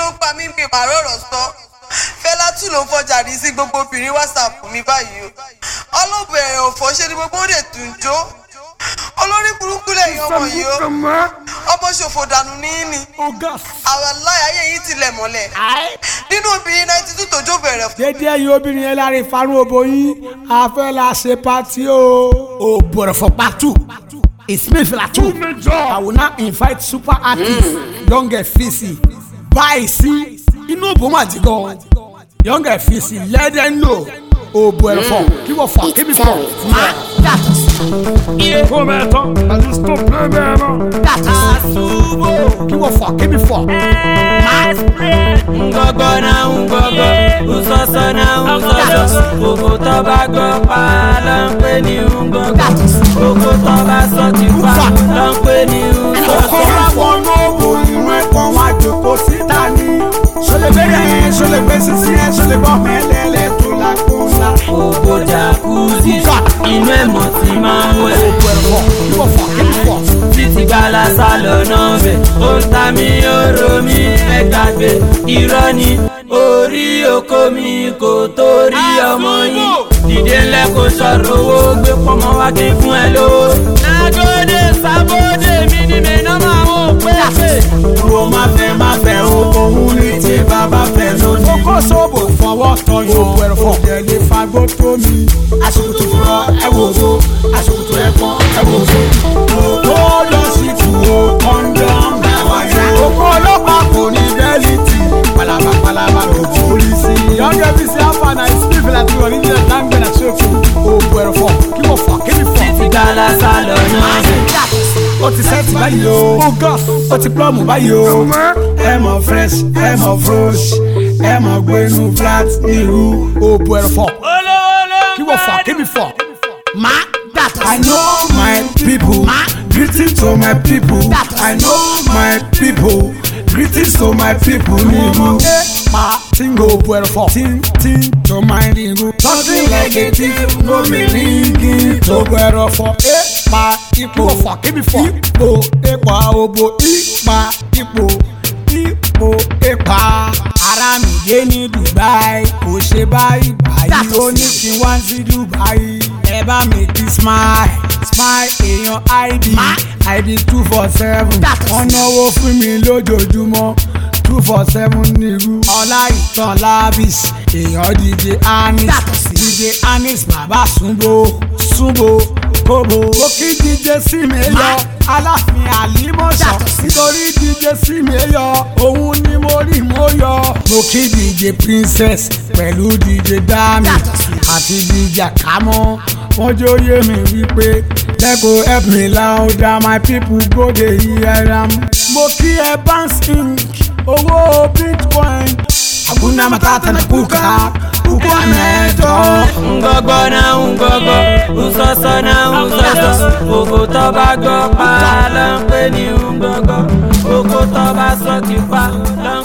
ló ń pa mí mi màá rọ̀rọ̀ sọ fẹlá tún ló ń fọjà rí sí gbogbo obìnrin whatsapp mi báyìí o ọlọ́bẹ̀rẹ̀ òfò ṣe ni gbogbo ó lè tún jó olórí burúkú lẹ́yìn ọmọ yìí o ọmọ ṣòfò dànù níní àwọn aláyàyè yìí tilẹ̀ mọ́lẹ̀ nínú obìnrin náà ti tún tòjó bẹ̀rẹ̀ fún. dédé yìí obìnrin yẹn láre farun obo yín a fẹ́ la ṣe pati o. o bọ̀rọ̀ fọ patu ismail filatu i will now invite super artist young fisi báyìí sí inú òbò mà jí gan young fisi let them know o bọ̀rọ̀ fọ kí wọ́n fọ kí mi fọ máa yàtọ̀ sí. Come attends, allez stop le même kí wọ́n fọ kí mi fọ. ngọgọ na ngọgọ nsọsọ na nsọsọ gbogbo tó bá gbọ́ pa ló ń pè ní ngọgọ gbogbo tó bá sọ ti pa ló ń pè ní nsọsọ. kọ́ra wọn lóko inú ẹ̀kọ́ wọn àjòkó síta ní. sọlẹ̀ bẹ́ẹ̀ yẹn sọlẹ̀ bẹ́ẹ̀ sísí ẹ̀ sọlẹ̀ bọ́ mẹ́lẹ́lẹ́ tó la kó la. gbogbo jacuzzi inú ẹ̀mọ́ ti máa ń wẹ̀. kí wọ́n fọ kí mi fọ. títí gbala sálọ náà bẹ̀ ó ń ta mí oró mi ẹ gbàgbé irọ́ ni orí oko mi kò torí ọmọ yín dìde ńlẹ̀ kó sọ̀rọ̀ owó gbé pọ́nmọ́ wá kí n fún ẹ lówó. nagode sábòde mi ni mi náà máa ń pè é. wo má fẹ́ má fẹ́ o òun ní tí bàbá fẹ́ lónìí. kókó sóbò fọwọ́ tọyọ̀ òwò ẹ̀rọ̀fọ̀ jẹ̀lé fagbó tó mi. aṣòkòtò fúnra ẹ wò ó aṣòkòtò ẹ̀pọ̀n ẹ wò ó. ó lọ sí tu o kọ́ńdọ̀m báwa yẹn. kókó ọlọ́pàá kò ní bẹ́ẹ̀lìtì palaba palaba ló borí sí. yọ̀ngẹ́ bí sí àfààní àìsí fìlà tí wọ́n ní jẹ́ láǹgbẹ̀ náà ṣòfò. òwò ẹ̀rọ̀fọ̀ kí wọ́n fà kí ni fọ̀. títí gbala sálọ náà bẹ̀. ó ti sẹ́ẹ̀tì báyìí o ó ti plọ́ọ̀mù báyìí o ẹ mọ̀ fresh ẹ mọ̀ fresh ẹ mọ̀ gbénu flat irú òbò ẹ̀rọ̀fọ̀ kí wọ́n fọ̀ kí mi fọ̀. máa dàtọ̀. I know my people greeting to my people I know my people greetings to my people nínú. pa tingo òbò ẹ̀rọ̀fọ̀ tin tin to my nínú. something like a thief no be ringing to òbò ẹ̀rọ̀fọ̀. ẹ pa ipò fọ̀ kí mi fọ̀. ipò ipa òbò ipa ipò ipò ipa. ara mi dé ní dubai kò ṣe báyìí báyìí ó ní kí n wá sí dubai. ẹ bá mi kí smile smile èèyàn id id two four seven wọ́n náwó fún mi lójoojúmọ́ two four seven nírú. ọlá ìtàn labis èèyàn dj anis dj anis bàbá súnbó súnbó kóbó. ó kí dj sí mi yọ aláàfin àlímọ̀ṣọ́ nítorí dj sí mi yọ òun ni mo rí mo yọ. mo kí dj princess pẹ̀lú dj dami àti dj akamọ́ wọ́n jó yé mi wípé lẹ́kọ̀ọ́ help me louder my people go dey hear am. mo kí ẹ bounce ink owó bitcoin. àgùnà matata na kúkà kúkú àmẹ́jọ. ngọgọ na ngọgọ nsọsọ na nsọsọ gbogbo tó bá gbọ́ pa ló ń pè ní ngọgọ gbogbo tó bá sọ ti pa ló